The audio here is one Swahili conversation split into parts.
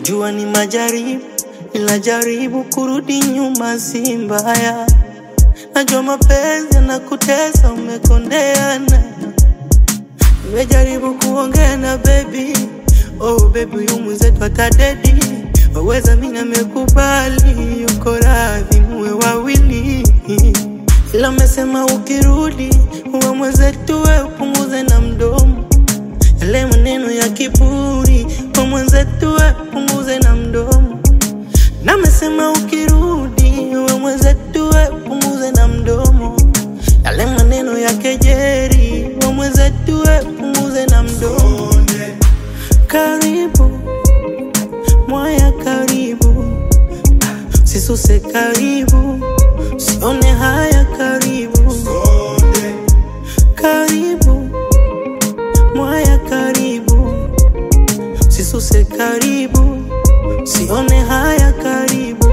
Najua ni majaribu, ila jaribu kurudi nyuma si mbaya. Najua mapenzi yanakutesa, umekondeana. Nimejaribu kuongea na baby, oh baby, huyu mwenzetu atadedi. Waweza mimi namekubali, yuko radhi muwe wawili, ila amesema ukirudi uwe mwenzetu, we upunguze na mdomo yale maneno ya kiburi, kwa mwenzetu we punguze na mdomo. Na amesema ukirudi uwe mwenzetu we punguze na mdomo, yale maneno ya kejeri, wa mwenzetu we punguze na mdomo. Karibu mwaya, karibu sisuse, karibu sione haya, karibu karibu mwaya, karibu sisuse, karibu sione haya, karibu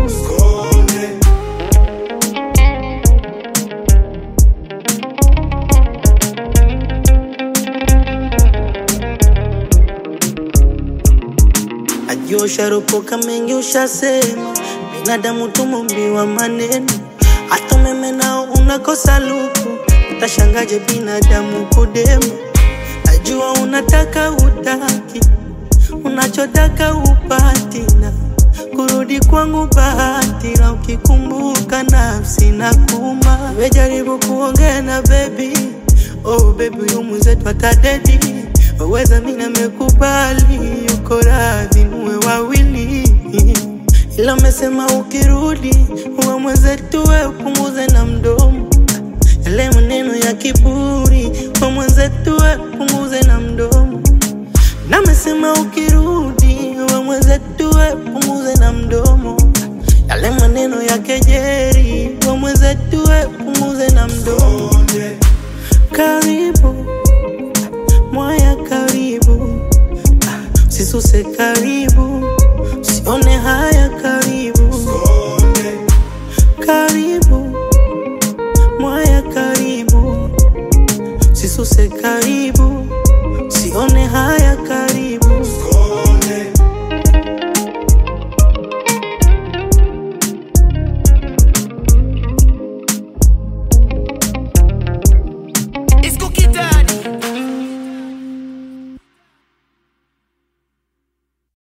Najua usharopoka mengi ushasema, binadamu tumumbiwa maneno, hata umeme nao unakosa luku, utashangaje binadamu kudema. Najua unataka utaki, unachotaka upati, na kurudi kwangu bahati, na ukikumbuka nafsi na kuma. Nimejaribu kuongea na baby, oh baby, huyu mwenzetu atadedi waweza mimi namekubali, yuko radhi muwe wawili, ila amesema ukirudi uwe mwenzetu, we upunguze na mdomo yale maneno ya kiburi, kwa mwenzetu we punguze na mdomo. Na amesema ukirudi uwe mwenzetu, we punguze na mdomo yale maneno ya kejeli